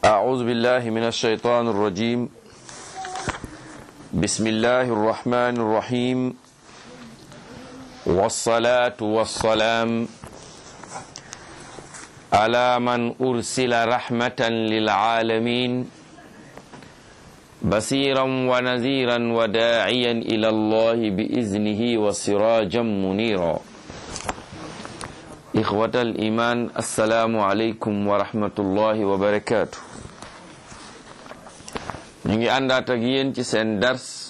أعوذ بالله من الشيطان الرجيم بسم الله الرحمن الرحيم والصلاة والسلام على من أرسل رحمة للعالمين بصيرا ونذيرا وداعيا إلى الله بإذنه وسراجا منيرا إخوة الإيمان السلام عليكم ورحمة الله وبركاته ñu ngi àndaat ak yéen ci seen dars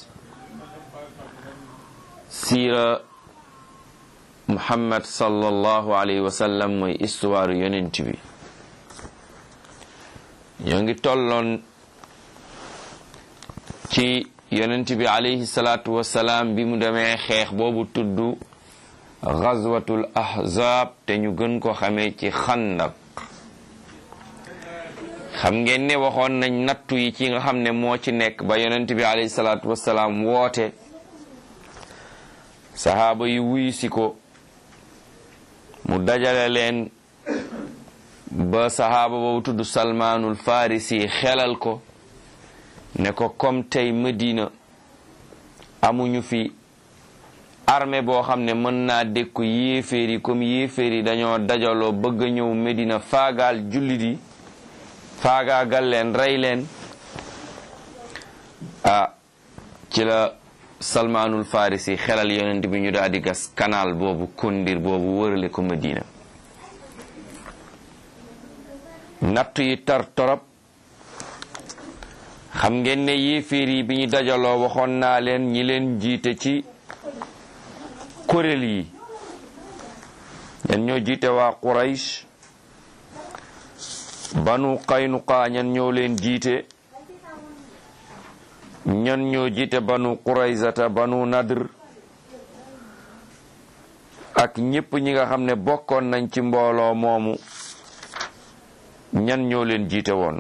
siira Muhammad sallallahu alayhi wa sallam mooy histoire yonent bi ñoo ngi tolloon ci yonent bi alayhi salaatu wasalaam bi mu demee xeex boobu tudd gazwatul ahzab te ñu gën ko xamee ci xandak xam ngeen ne waxoon nañ nattu yi ci nga xam ne moo ci nekk ba yonent bi alayhi salaatu wasalaam woote sahaaba yi wuyu si ko mu dajale leen ba sahaaba boobu tudd salmaanul farisi xelal ko ne ko comme tey Medina amuñu fi armée boo xam ne mën naa dékku yéeféer yi comme yéeféer yi dañoo dajaloo bëgg a ñëw Medina faagaal jullit yi faagaagal leen rey leen ah ci la salmaanul farisi xelal yonent bi ñu daal di gas canal boobu kondir boobu wërale ko Medina nattu yi tar torop xam ngeen ne yéeféer yi bi ñu dajaloo waxoon naa leen ñi leen jiite ci kuréel yi ñan ñoo jiite waa Quraysh banu Qaynuqa ñan ñoo leen jiite ñan ñoo jiite banu Qurayzata banu Nadr ak ñépp ñi nga xam ne bokkoon nañ ci mbooloo moomu ñan ñoo leen jiite woon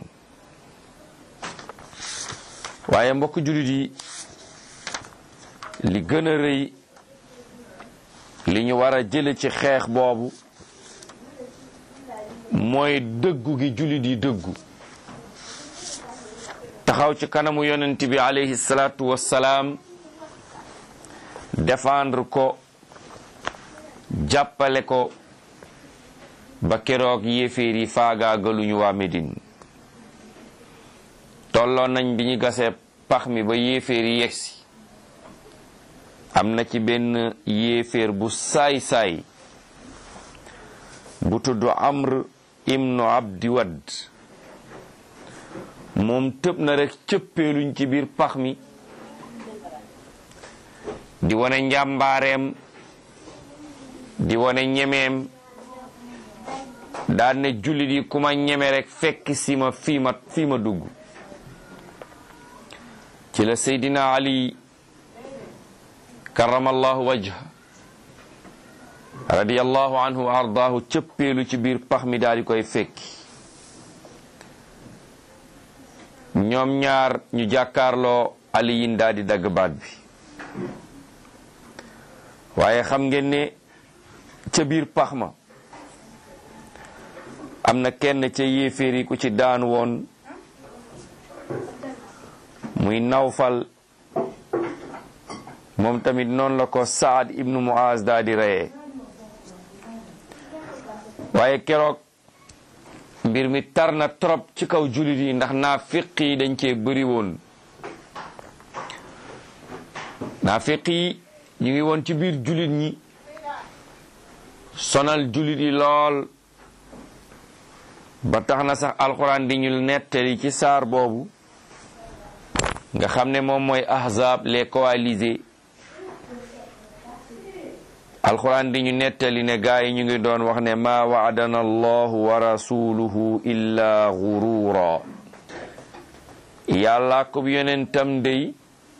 waaye mbokk jullit yi li gën a rëy li ñu war a jële ci xeex boobu mooy dëggu gi jullit yi dëggu taxaw ci kanamu yonent bi alayhi salaatu wassalaam défendre ko jàppale ko ba keroog yéeféer yi faagaagaluñu waa Médine tolloon nañ bi ñu gasee pax mi ba yéeféer yi yegsi am na ci benn yéeféer bu saay-saay bu tudd Amr ibnu Abdi Wadd moom tëb na rek cëppeeluñ ci biir pax mi di wane njàmbaareem di wane ñemeem daan ne jullit yi ku ma ñeme rek fekk si ma fii ma fii ma dugg ci la Seydina Ali karamallahu wajha radiyallahu anhu wa ardaahu cëppeelu ci biir pax mi daal di koy fekki ñoom ñaar ñu jàkkaarloo aliyin daal di dagg baat bi waaye xam ngeen ne ca biir pax ma am na kenn ca yéeféer yi ku ci daan woon muy nawfal moom tamit noonu la ko Saad ibnu Muaz daal di reyee waaye keroog mbir mi tar na trop ci kaw jullit yi ndax naafiq yi dañ cee bëri woon naafiq yi ñu ngi woon ci biir jullit ñi sonal jullit yi lool ba tax na sax alxuraan di ñu nettali ci saar boobu nga xam ne moom mooy ahzab les coalisés alquran di ñu nettali ne gaa yi ñu ngi doon wax ne maa waadana allahu wa rasuluhu illa gurura yàlla ko yonentam dey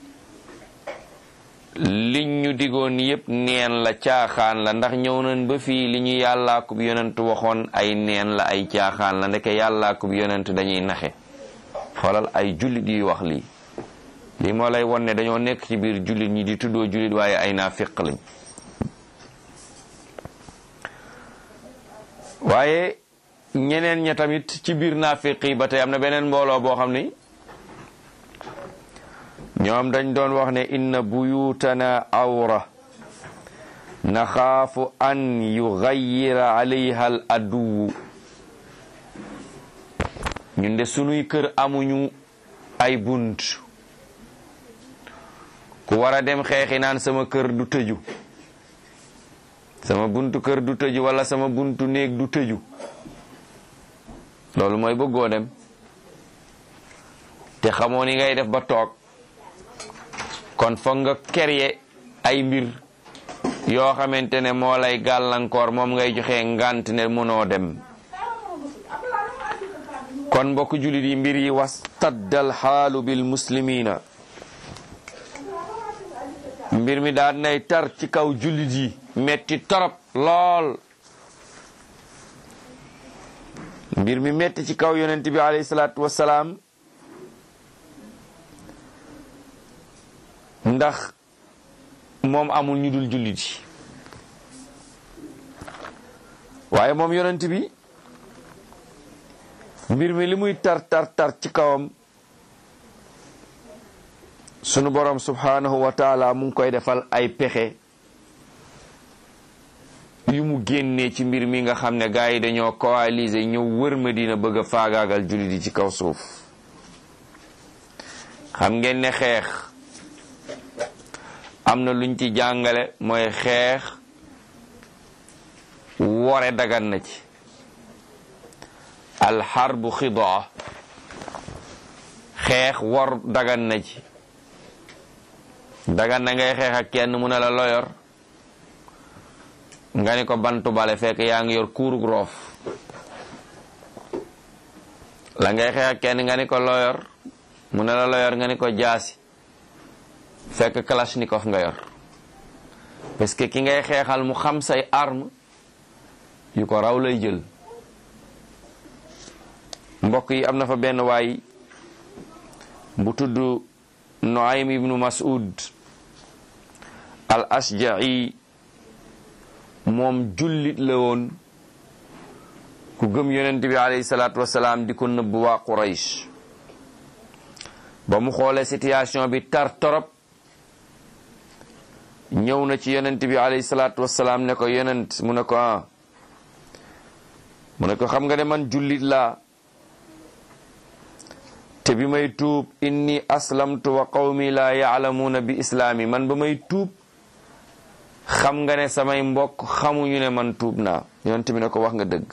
liñ ñu digoon yépp neen la caaxaan la ndax ñëw nañ ba fii li ñu yàllaa ko yonent waxoon ay neen la ay caaxaan la ndeke yàllaa ko yonent dañuy naxe xoolal ay jullit yuy wax lii lii moo lay won ne dañoo nekk ci biir jullit ñi di tuddoo jullit waaye ay naafiq lañ waaye ñeneen ña tamit ci biir naafiq yi ba tey am na beneen mbooloo boo xam ni ñoom dañ doon wax ne inna buyutana awra naxaafu an yugayyira alayha al aduwu ñun de sunuy kër amuñu ay bunt ku war a dem xeexi naan sama kër du tëju sama buntu kër du tëju wala sama buntu néeg du tëju loolu mooy bëggoo dem te xamoo ni ngay def ba toog kon foog nga créer ay mbir yoo xamante ne moo lay gàllankoor moom ngay joxe ngant ne mënoo dem kon mbokk jullit yi mbir yi wastaddal xaalu bil muslimina mbir mi daan nay tar ci kaw jullit yi metti torop lool mbir mi metti ci kaw yonent bi alayhi salaatu wassalaam ndax moom amul ñu dul jullit yi waaye moom yonent bi mbir mi li muy tar tar tar ci kawam sunu borom subhanahu wa taala mu ngi koy defal ay pexe yu mu génnee ci mbir mi nga xam ne gars yi dañoo coaliser ñëw wër Madina bëgg a faagaagal jullit yi ci kaw suuf xam ngeen ne xeex am na luñ ci jàngale mooy xeex wore dagan na ci alxarbu xidaa xeex wor dagan na ci dagan na ngay xeex ak kenn mu ne la loyor nga ni ko bantu bale fekk yaa ngi yor kuurug roof la ngay xeex ak kenn nga ni ko loyor mu ne la loyor nga ni ko jaasi fekk kalashnikov nga yor parce que ki ngay xeexal mu xam say arme yu ko raw lay jël mbokk yi am na fa benn waay bu tudd Nuaym ibnu Mas'ud al Ashja'i moom jullit la woon ku gëm yonent bi alayhi salaatu wasalaam di ko nëbb waa Quraysh ba mu xoolee situation bi tar torop ñëw na ci yonent bi alayhi salaatu wasalaam ne ko yonent mu ne ko ah mu ne ko xam nga ne man jullit laa te bi may tuub inni aslamtu wa qawmi laa yaalamuuna bi islaami man ba may tuub xam nga ne samay mbokk xamuñu ne man tuub naa yonent bi ne ko wax nga dëgg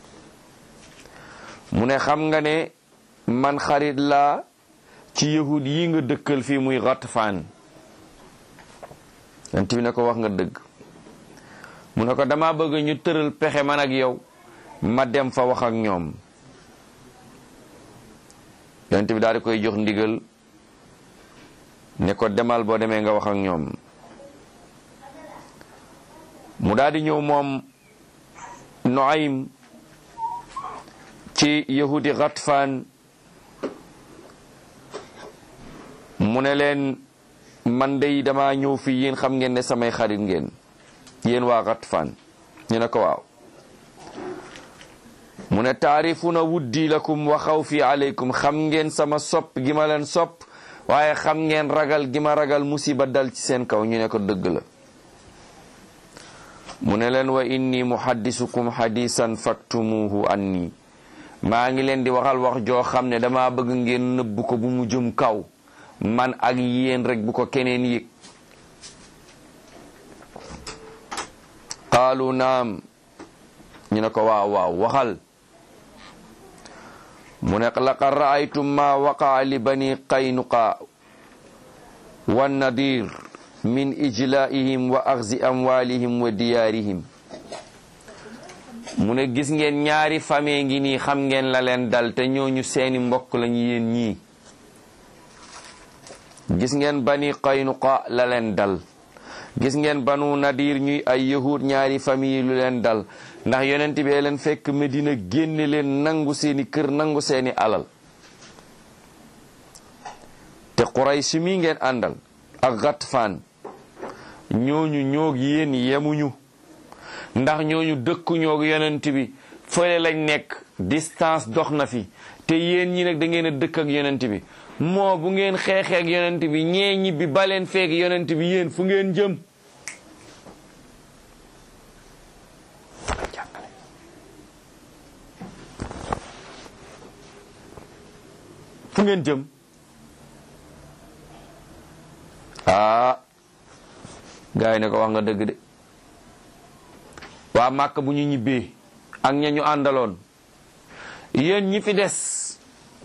mu ne xam nga ne man xarit laa ci yahud yi nga dëkkal fii muy Ghatfaan yonent bi ne ko wax nga dëgg mu ne ko dama bëgg ñu tëral pexe man ak yow ma dem fa wax ak ñoom yonent bi daal di koy jox ndigal ne ko demal boo demee nga wax ak ñoom mu daal di ñëw moom Nuaym ci yahudi Ghatfaan mu ne leen man dey dama ñëw fii yéen xam ngeen ne samay xarit ngeen yéen waa Ghatfaan ñu ne ko waaw mu ne taarifuna wuddi lakum wa xawfi aleykum xam ngeen sama sopp gi ma leen sopp waaye xam ngeen ragal gi ma ragal musiba dal ci seen kaw ñu ne ko dëgg la mu ne leen wa inni muhaddisukum hadisan faktumuhu anni maa ngi leen di waxal wax joo xam ne dama bëgg ngeen nëbb ko bu mu jëm kaw man ak yéen rek bu ko keneen yëg qaalu naam ñu ne ko waaw waaw waxal mu ne laqad raaytum ma waqaa li bani qaynuqa wa nadir min ijlaihim wa axzi amwalihim wa diyaarihim mu ne gis ngeen ñaari famille ngi nii xam ngeen la leen dal te ñooñu seeni mbokk lañu yéen ñii gis ngeen bani qaynuqa la leen dal gis ngeen banu nadir ñuy ay yahud ñaari famille lu leen dal ndax yonent bi leen fekk Medina génne leen nangu seeni kër nangu seeni alal te Quraysh mi ngeen àndal ak Ghatfaan ñooñu ñoog yéen yemuñu ndax ñooñu dëkku ñoog yonent bi fële lañ nekk distance dox na fi te yéen ñi nag da ngeen a dëkk ak yonent bi moo bu ngeen xeexee ak yonent bi ñee ñibbi baleen feeg yonent bi yéen fu ngeen jëm fu ngeen jëm ah gars yi ne ko wax nga dëgg de waa màkk bu ñu ñibbee ak ña ñu àndaloon yéen ñi fi des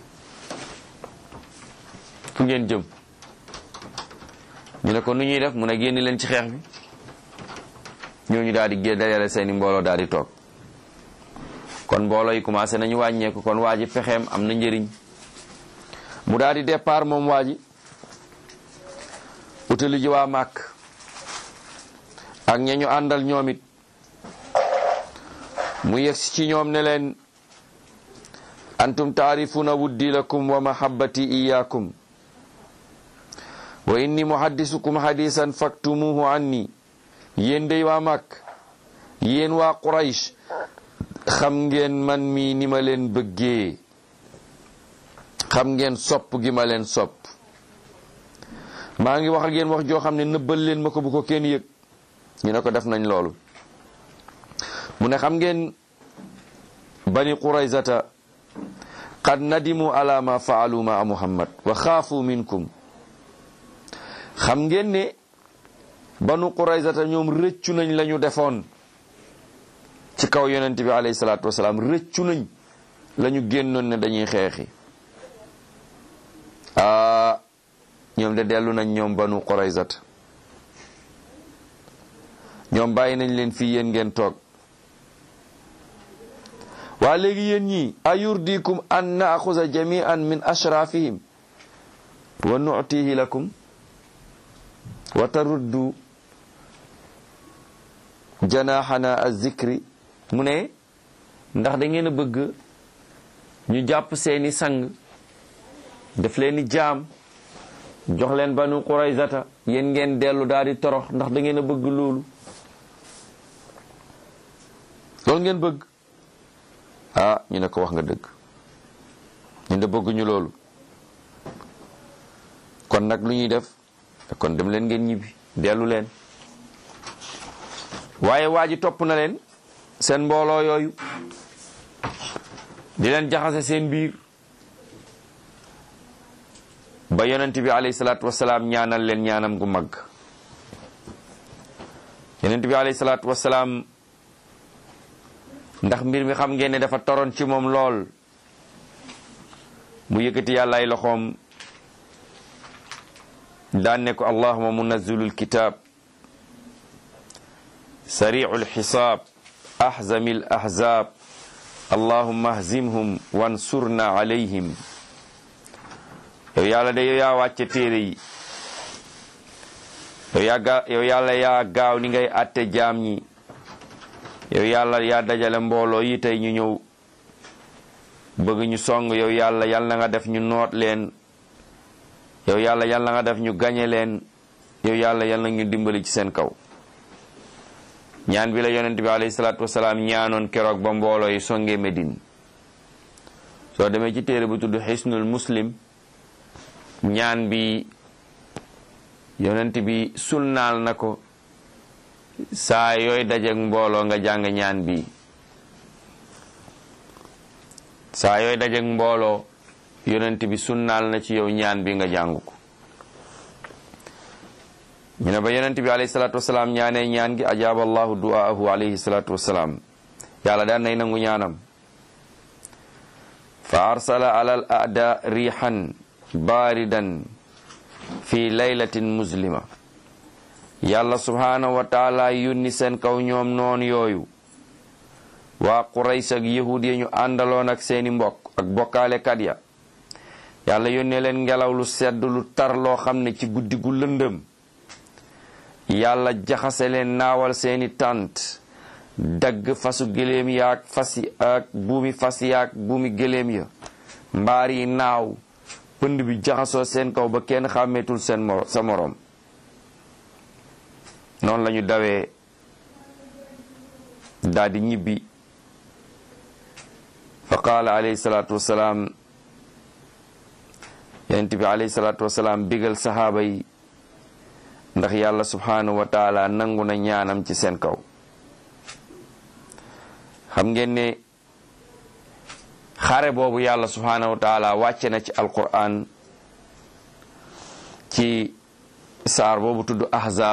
fu ngeen jëm ñu ne ko nu ñuy def mu ne génn leen ci xeex bi ñooñu daal di gé dajale seeni mbooloo daal di toog kon mbooloo yi commencé nañu wàññeeku kon waa ji pexeem am na njëriñ mu daal di départ moom waa ji utali ji waa màkk ak ña ñu àndal ñoom it mu yegsi ci ñoom ne leen antum taarifuna wuddi lakum wa mahabbati iyakum wa inni muhaddisukum hadisan faktumuhu anni yéen day waa màkk yéen waa quraysh xam ngeen man mi ni ma leen bëggee xam ngeen sopp gi ma leen sopp maa ngi wax ak yéen wax joo xam ne nëbbal leen ma ko bu ko kenn yëg ñu ne ko def nañ loolu mu ne xam ngeen bani quraysata qad nadimu ala ma faalu ma muhammad wa xaafu minkum xam ngeen ne banu quraysata ñoom rëccu nañ la ñu defoon ci kaw yonent bi alayhi salaatu wasalaam rëccu nañ la ñu génnoon ne dañuy xeexi aa ñoom de dellu nañ ñoom banu quraysata ñoom bàyyi nañ leen fii yéen ngeen toog waa léegi yéen ñii ayurdikum an naaxuza jamian min ashrafihim wa nutihi lakum wa taruddu janaxana azikri mu ne ndax da ngeen a bëgg ñu jàpp seeni sang def leeni jaam jox leen banu quraysata yéen ngeen dellu daal di torox ndax da ngeen a bëgg loolu loolu ngeen bëgg ah ñu ne ko wax nga dëgg ñu ne bëgguñu loolu kon nag lu ñuy def kon dem leen ngeen ñibbi dellu leen waaye waa ji topp na leen seen mbooloo yooyu di leen jaxase seen biir ba yonent bi alayhi salaatu wasalaam ñaanal leen ñaanam gu mag yonent bi alayhi salaatu wasalaam ndax mbir mi xam ngeen ne dafa toroon ci moom lool mu yëkkati yàlla ay loxoom daan ne ko allahuma munazzilul kitab sari'ul xisaab ahzamil ahzaab allahumma ahzimhum wansurna alayhim yow yàlla de yow yaa wàcce téere yi yow yaa ga yow yàlla yaa gaaw ni ngay atte jaam ñi yow yàlla yaa dajale mbooloo yi tey ñu ñëw bëgg ñu song yow yàlla yal na nga def ñu noot leen yow yàlla yal na nga def ñu gañe leen yow yàlla yal na ñu dimbali ci seen kaw ñaan bi la yonent bi alayhi salaatu wasalaam ñaanoon keroog ba mbooloo yi songee Medine soo demee ci téere bu tudd xisnul muslim ñaan bi yonent bi sunnaal na ko saa yooy dajeg mbooloo nga jàng ñaan bi saa yooy dajeg mbooloo yonent bi sunnaal na ci yow ñaan bi nga jàng ko ñu ne ba yonent bi alayhi salaatu wasalaam ñaanee ñaan gi ajaaba allahu du'aahu alayhi salaatu wasalaam yàlla daan nay nangu ñaanam fa arsala ala al aada riixan baaridan fi laylatin muslima yàlla subhaanahu wa taala yónni seen kaw ñoom noon yooyu waa qurays ak yahud ya ñu àndaloon ak seeni mbokk ak bokkaalekat ya yàlla yónnee leen ngelaw lu sedd lu tar loo xam ne ci guddi gu lëndëm yàlla jaxase leen naawal seeni tànt dagg fasu gëléem yaak fasi ak buumi fas yaak buumi gëléem ya mbaar yi naaw pënd bi jaxasoo seen kaw ba kenn xàmmeetul seen moro sa moroom noonu lañu dawee daldi ñibbi fa qaala alayhi salaatu wasalaam yonent bi alayhi salaatu wasalaam bigal saxaaba yi ndax yàlla subhanahu wa taala nangu na ñaanam ci seen kaw xam ngeen ne xare boobu yàlla subhanahu wa taala wàcce na ci alquran ci saar boobu tudd ahzab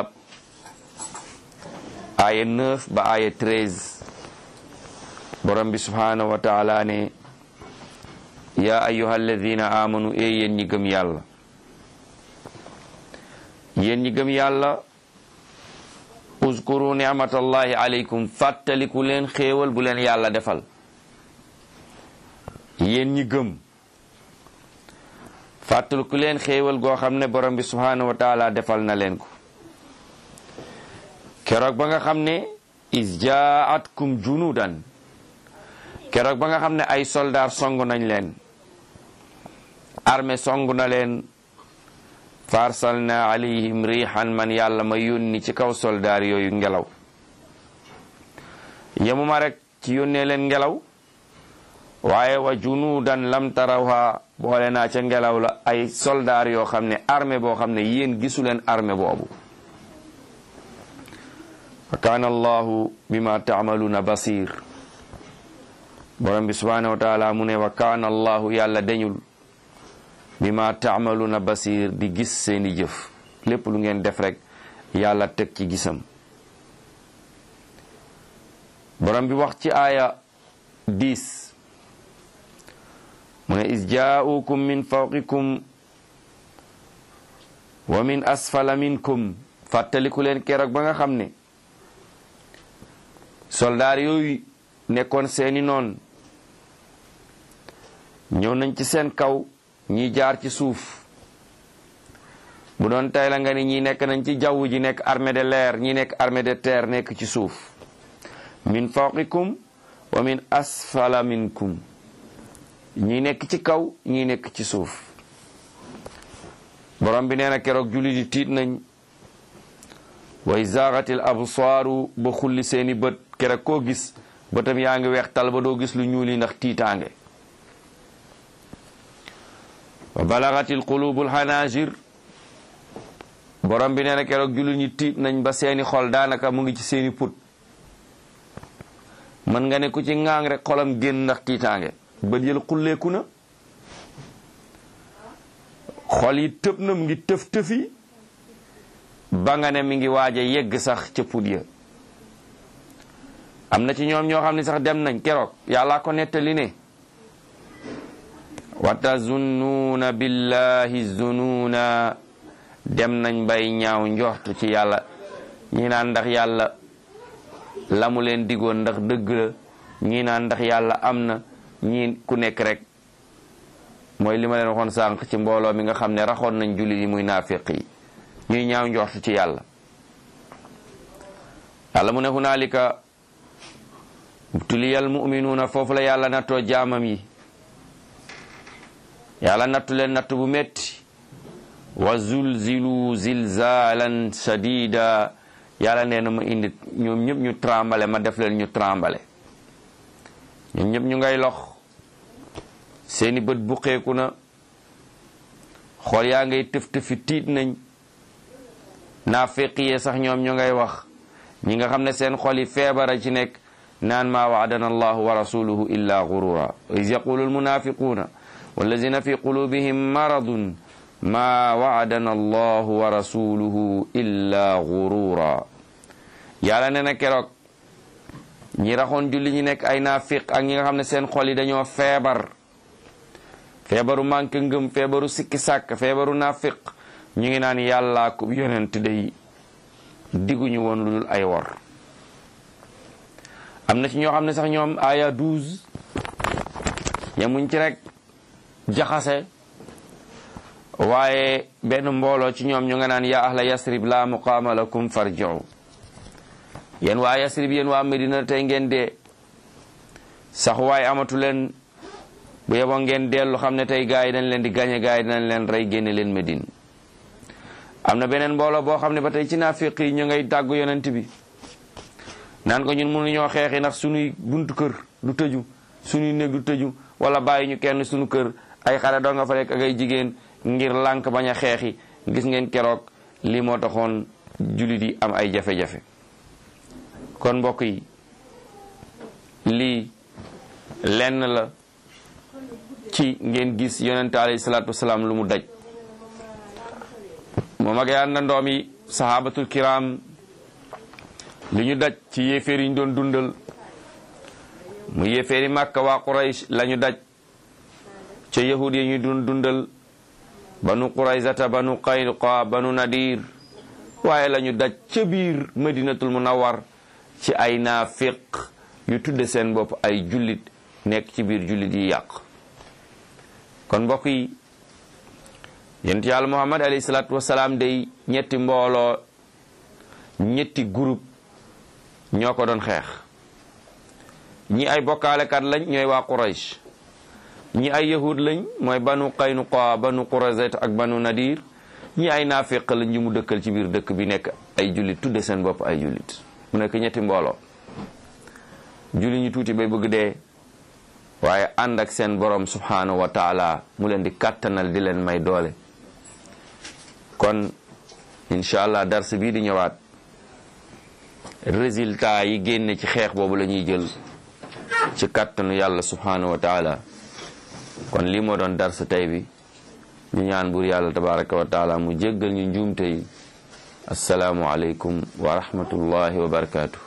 aya 9 ba aya 13 borom bi subhanahu wa taala ne ya ayuha alladina amanu e yéen ñi gëm yàlla yéen ñi gëm yàlla uskuru ni'matallahi alaykum fàttaliku leen xéewal bu leen yàlla defal yéen ñi gëm fàttaliku leen xéewal goo xam ne borom bi subhanahu wa taala defal na leen ko keroog ba nga xam ne is jaatkum junudan keroog ba nga xam ne ay soldaar song nañ leen armée song na leen farsalna alayhim rihan man yàlla ma yónni ci kaw soldaar yooyu ngelaw yemuma rek ci yónnee leen ngelaw waaye wa junudan lam tarawha boole naa ca ngelaw la ay soldaar yoo xam ne armée boo xam ne yéen gisu leen armée boobu wa kaana allahu bima taamaluuna basir borom bi subhanahu wa taala mu ne wa kaana allahu yàlla dañul bima taamaluuna basir di gis seeni jëf lépp lu ngeen def rek yàlla teg ci gisam borom bi wax ci aaya 10 mu ne is jaaukum min fawqikum wa min asfala minkum fàttaliku leen keroog ba nga xam ne soldaar yooyu nekkoon seeni noon ñëw nañ ci seen kaw ñi jaar ci suuf bu doon tey la nga ni ñi nekk nañ ci jaww ji nekk armée de l'air ñi nekk armée de terre nekk ci suuf min fawqikum wa min asfala minkum ñi nekk ci kaw ñi nekk ci suuf borom bi nee na keroog julli di tiit nañ way zaaxatil absaaru ba xulli seeni bët keroog koo gis bëtam yaa ngi weex tal ba doo gis lu ñuul yi ndax tiitaange wa balagatil qulubul hanajir borom bi nee na keroog julli ñi tiit nañ ba seeni xol daanaka mu ngi ci seeni put mën nga ne ku ci ŋaang rek xolam génn ndax tiitaange bët yël xulleeku na xol yi tëb na mu ngi tëf tëfi ba nga ne mi ngi waaj a yegg sax ca put ya am na ci ñoom ñoo xam ne sax dem nañ keroog yàlla ko nettali ne wa tazunnuuna billahi zunuuna dem nañ bay ñaaw njortu ci yàlla ñi naan ndax yàlla la mu leen digoon ndax dëgg la ñi naan ndax yàlla am na ñi ku nekk rek mooy li ma leen waxoon sànq ci mbooloo mi nga xam ne raxoon nañ jullit yi muy naafiq yi ñuy ñaaw njortu ci yàlla yàlla mu ne hunaalika tuliyal muminuuna foofu la yàlla nattoo jaamam yi yàlla nattu leen nattu bu metti wa zulzilu zilzalan shadida yàlla nee na ma indi ñoom ñëpp ñu trembale ma def leen ñu trembale ñoom ñëpp ñu ngay lox seeni bët buqeeku na xool yaa ngay tëf tëfi tiit nañ naafiqiyee sax ñoom ñu ngay wax ñi nga xam ne seen xol yi feebara ci nekk naan maa waadana allahu wa rasuluhu illa gurura is yaqulu almunafiquna wallazina fi qulubihim maradun ma waadana allahu wa rasuluhu illa gurura yàlla nee na keroog ñi raxoon julli ñi nekk ay naafiq ak ñi nga xam ne seen xol yi dañoo feebar feebaru manque ngëm feebaru sikki sàkk feebaru naafiq ñu ngi naan yàllaa ko yonent day digguñu woon lu dul ay wor am na ci ñoo xam ne sax ñoom aya 12 yemuñ ci rek jaxase waaye benn mbooloo ci ñoom ñu nga naan ya ahla yasrib la muqaama lakum farji'u yéen waa yasrib yéen waa medina tey ngeen dee sax waaye amatu leen bu yeboo ngeen dellu xam ne tey gaa yi dañ leen di gañe gaa yi dañ leen rey génne leen medine am na beneen mbooloo boo xam ne ba tey ci naafiq yi ñu ngay tàggu yonent bi naan ko ñun mënuñoo xeexi ndax suñuy buntu kër du tëju suñuy néeg du tëju wala bàyyi ñu kenn suñu kër ay xale doo nga fa nekk ak ay jigéen ngir lànk bañ a xeexi gis ngeen keroog lii moo taxoon jullit yi am ay jafe-jafe kon mbokk yi lii lenn la ci ngeen gis yonente alayhi salaatu wasalaam lu mu daj moom ak yàlla na ndoom yi sahabatul kiram li ñu daj ci yéeféer yi ñu doon dundal mu yéeféeri màkka waa quraysh la ñu daj ca yahud yi ñu doon dundal banu quraysata banu qaynuqa banu nadir waaye la ñu daj ca biir madinatul munawwar ci ay naafiq yu tudde seen bopp ay jullit nekk ci biir jullit yi yàq kon mbokk yi yent yàlla muhammad alayhi salaatu wasalaam day ñetti mbooloo ñetti groupe ñoo ko doon xeex ñi ay bokkaalekat lañ ñooy waa quraysh ñi ay yahud lañ mooy banu qaynuqa banu qurayzat ak banu nadir ñi ay naafiq lañ ñu mu dëkkal ci biir dëkk bi nekk ay jullit tudde seen bopp ay jullit mu nekk ñetti mbooloo julli ñu tuuti bay bëgg dee waaye ànd ak seen borom subhanahu wa taala mu leen di kàttanal di leen may doole kon incha allah dars bii di ñëwaat résultat yi génne ci xeex boobu la ñuy jël ci kàttanu yàlla subhanahu wa taala kon lii moo doon dars tey bi ñu ñaan buur yàlla tabaraka wa taala mu jéggal ñu njuumte yi asalaamu aleykum wa rahmatullahi wa barakatuh